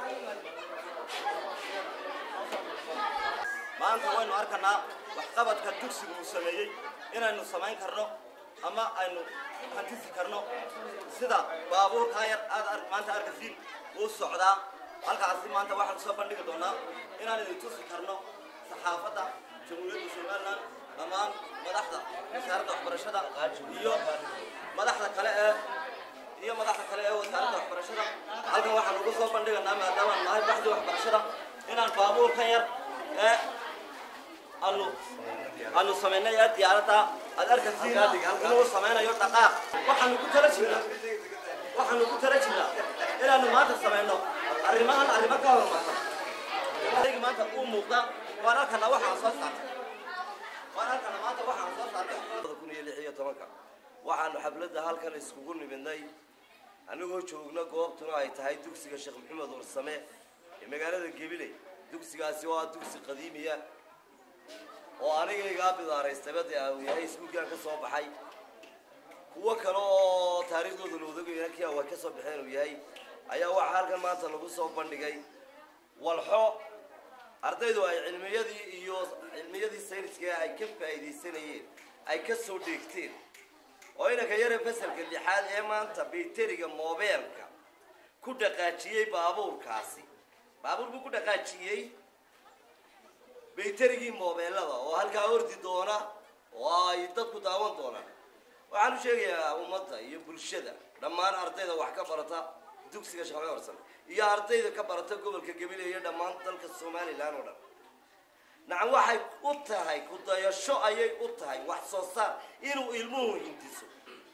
maanta waynu arkanaa waxqabadka dugsiga uu sameeyey inaynu samayn karno ama aynu hantisi karno sida baabuurkaa yar aad ar- maanta arkasiin uu socdaa halkaasi maanta waxaan soo bandhigi doonaa inaan idin tusi karno saxaafadda jamhuuriyadda somalilan dhammaan madaxda wasaaradda waxbarashada iyo madaxda kale ee iyo madaxda kale ee wasaaradda waxbarashada halkan waxaan ugu soo bandhiganaa maadaama nahay baxdii waxbarashada inaan baabuurkan yar ee aanu aanu samaynay ee diyaaradda aad arkasiin inuu samaynayo dhaqaaq waxaanu ku tala jirnaa waxaanu ku tala jirnaa inaanu maanta samayno arrimahan arrimo ka horumarsan adaygi maanta uu muuqda waan halkana waxaan soo saartay waan halkana maanta waxaan soo saartay kun iyo lix iyo tobanka waxaanu xafladda halkan iskugu nimidnay anigoo joogna goobtuna ay tahay dugsiga sheekh maxamed warsame ee magaalada gebile dugsigaasi waa dugsi qadiimiya oo anigaygaa bidaaraystaba dee uu yahay iskuulkaan ka soo baxay kuwo kale oo taariikhdooda la odagayna kia way ka soo baxeen uu yahay ayaa waxaa halkan maanta lagu soo bandhigay walxo ardaydu ay cilmiyadii iyo cilmiyadii sayniska ay ka faa'iidaysanayeen ay ka soo dheegteen oo inanka yare fasalka lixaad ee maanta bayteriga moobeelka ku dhaqaajiyey baabuurkaasi baabuur buu ku dhaqaajiyey bayterigii moobeelada oo halkaa ordi doona oo ay dadku daawan doonaan waxaan u sheegayaa ummadda iyo bulshada dhammaan ardayda wax ka barata dugsiga shaqo horsan iyo ardayda ka barata gobolka gabiley iyo dhammaan dalka somalilan oo dhan nacam waxay u tahay ku dayasho ayay u tahay wax soo saar inuu ilmuhu hindiso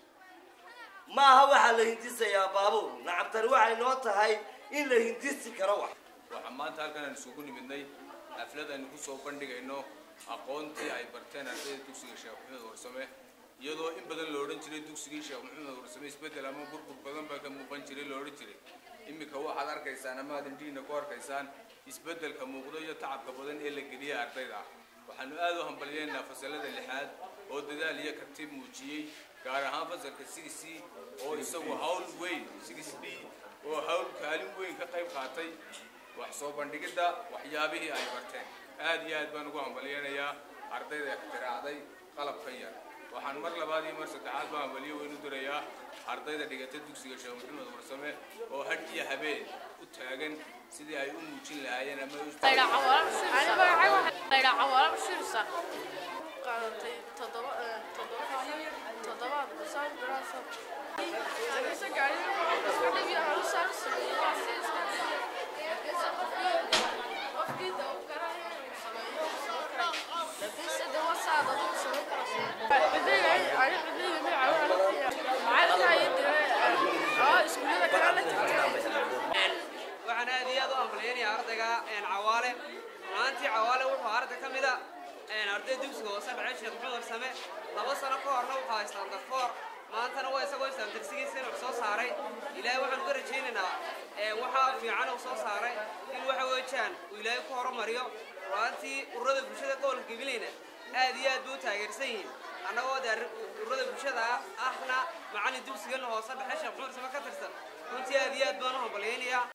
maaha waxaa la hindisayaa baabuur nacam tani waxay noo tahay in la hindisi karo wax waxaa maanta halkan aan isugu nimidnay xaflad aynu ku soo bandhigayno aqoontii ay barteen ardayda dugsiga sheekh maxamed warsame iyadoo in badan la odhan jiray dugsigii sheekh maxamed warsame isbeddel ama burbur badan baa ka muuqan jiray la odhan jiray iminka waxaad arkaysaan ama aad indhihiina ku arkaysaan isbeddelka muuqdo iyo tacabka badan ee la geliya ardayda ah waxaanu aad u hambalyeynaa fasalada lixaad oo dadaal iyo kartib muujiyey gaar ahaan fasalka six c oo isagu hawl weyn six d oo hawl kaalin weyn ka qayb qaatay wax soo bandhigidda waxyaabihii ay barteen aad iyo aad baan ugu hambalyeynayaa ardayda ikhtiraacday qalabkan yar waxaan mar labaad iyo mar saddexaad baa hambalyo weyn u dirayaa ardayda dhigata dugsiga sheekh maxamed warsame oo hadh iyo habeen u taagan sidii ay u muujin lahaayeen ama ay u Layla cawaala bashir Layla cawaala bashir sa qaadatay toddoba toddoba toddobaad bisaan biraasa Anisa gaari iska dhibi halu saar sameeyay waa si iska qofkii daw garaayo sameeyo laakiin sida wasaada uu sameeyo kara bidayay ay bidayay ma caawala macalka ay diray ah iskuulada kala la tirtiray waxaan aad iyo aad u ambaleynayaa ardayga cawaale maantii cawaale wuxuu arday ka mida arday dugsiga hoose dhacay sheekh maxamed warsame laba sano ka horna wuxuu haystaa darfoor maantana waa isagoo islaamtirsigiisa inuu soo saaray ilaahay waxaan ka rajaynaynaa waxaa fiican uu soo saaray in waxa weejaan uu ilaahay ku horumariyo ru'aantii ururada bulshada gobolka gabileyna aad iyo aad buu u taageersan yihiin annagoo dee ururada bulshada ah ahna macallin dugsigan hoose dhexe sheekh maxamed warsame ka tirsan runtii aad iyo aad baan u hambalyeynayaa